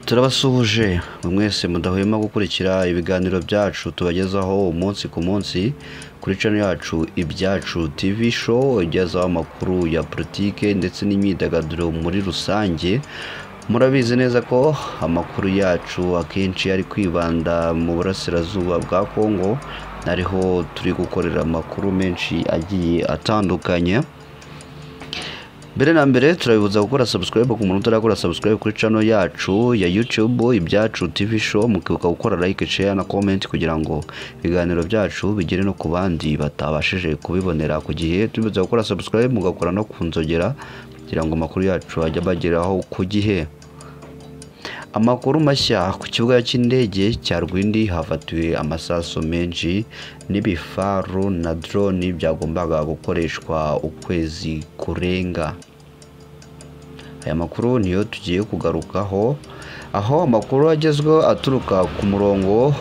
turabasuhuje mwese mudahwema gukurikira ibiganiro byacu tubagezaho umunsi ku munsi kuri channel yacu ibyacu tv show igezaho amakuru ya politike ndetse n'imyidagaduro muri rusange murabizi neza ko amakuru yacu akenshi ari kwibanda mu burasirazuba bwa kongo ariho turi gukorera amakuru menshi agiye atandukanye mbere na mbere turabibuza gukora subscribe ku muntu utarakora subscribe kuri channel yacu ya YouTube ibyacu TV show mukibuka gukora like share na comment kugira ngo ibiganiro byacu bigere no ku bandi batabashije kubibonera ku gihe turibuza gukora subscribe mugakora no ku nzogera kugira ngo amakuru yacu ajye abageraho ku gihe amakuru mashya ku kibuga cy'indege cya rwindi hafatiwe amasaso menshi n'ibifaru na drone byagombaga gukoreshwa ukwezi kurenga aya makuru niyo tugiye kugarukaho aho amakuru agezweho aturuka ku murongo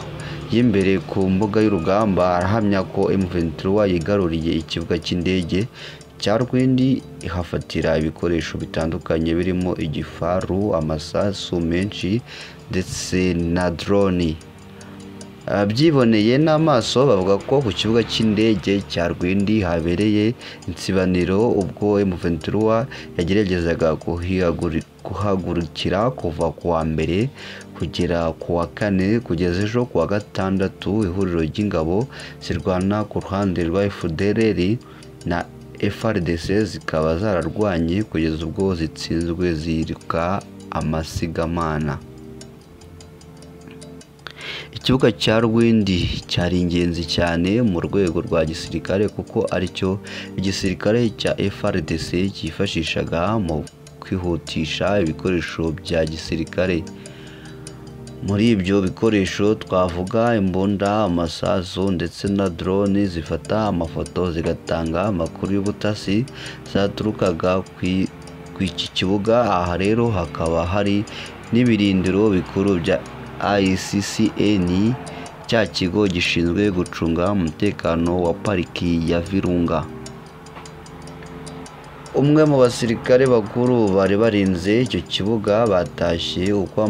y'imbere ku mbuga y'urugamba arahamya ko M23 yigaruriye ikibuga cy'indege cya rwindi ihafatira ibikoresho bitandukanye birimo igifaru amasasu menshi ndetse na droni abyiboneye n'amaso bavuga ko ku kibuga cy'indege cya rwindi habereye insibaniro ubwo M23 yageragezaga guhagurukira kuva ku wa mbere kugera ku wa kane kugeza ejo ku wa gatandatu ihuriro ry'ingabo zirwana ku ruhande rwa FDLR na FRDC zikaba zararwanye kugeza ubwo zitsinzwe ziruka amasigamana ikibuga cya rwindi cyari ingenzi cyane mu rwego rwa gisirikare kuko aricyo igisirikare cya FRDC cyifashishaga mu kwihutisha ibikoresho bya gisirikare muri ibyo bikoresho twavuga imbunda amasasu ndetse na drone zifata amafoto zigatanga amakuru y'ubutasi zaturukaga ku iki kibuga aha rero hakaba hari n'ibirindiro bikuru bya ICCN cya kigo gishinzwe gucunga umutekano wa pariki ya Virunga umwe mu basirikare bakuru bari barinze icyo kibuga batashye uko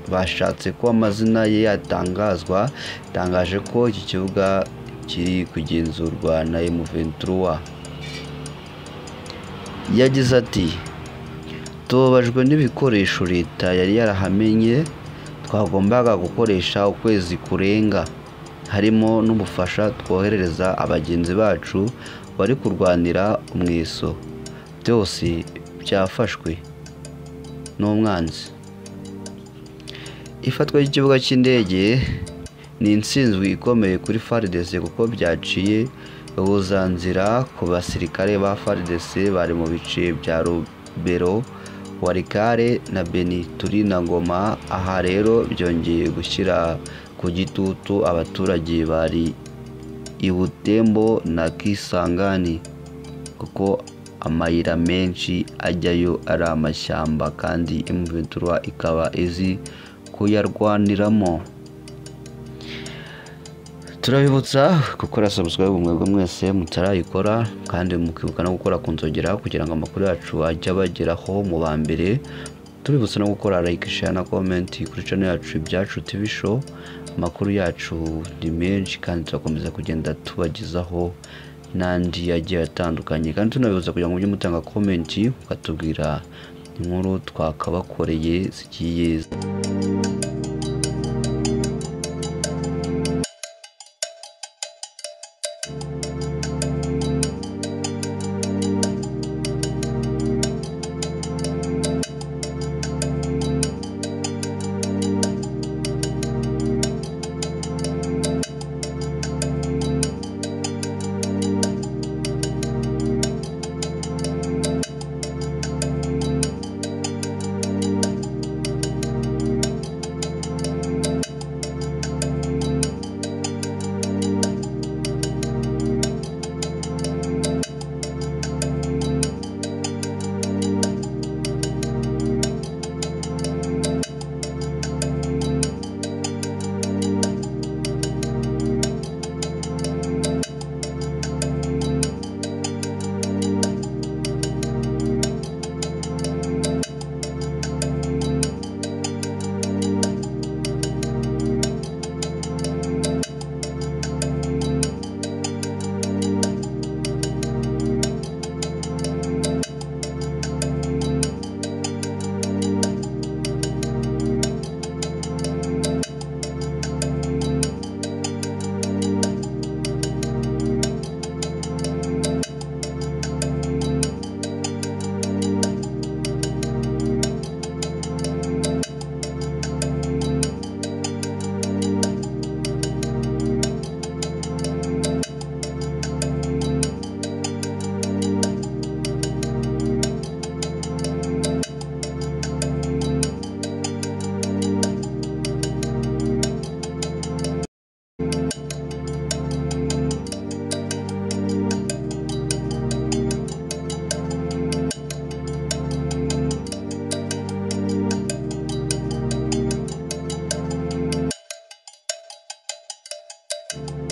bashatse ko amazina ye yatangazwa yatangaje ko iki kibuga kiri kugenzurwa na M23 yagize ati tubabajwe n'ibikoresho leta yari yarahamenye twagombaga gukoresha ukwezi kurenga harimo n'ubufasha twoherereza abagenzi bacu bari kurwanira umweso byose byafashwe n'umwanzi ifatwa ry'ikibuga cy'indege ni insinzwi ikomeye kuri faridese kuko byaciye ubuzanzira ku basirikare ba faridese bari mu bice bya rubero warikare na beni turi na ngoma aha rero byongeye gushyira ku gitutu abaturage bari i butembo na kisangani kuko amayira menshi ajyayo ari amashyamba kandi imuventura ikaba izi kuyarwaniramo turabibutsa gukora subscribe mwebwe mwese mutarayikora kandi mukibuka no gukora ku nzogera kugira ngo amakuru yacu ajye abageraho mu ba mbere tuributsa no gukora like share na comment kuri channel yacu ibyacu TV show amakuru yacu ni menshi kandi turakomeza kugenda tubagezaho n'andi agiye atandukanye kandi tunabibuza kugira ngo mujye mutanga komenti mukatubwira inkuru twakabakoreye zigiye thank you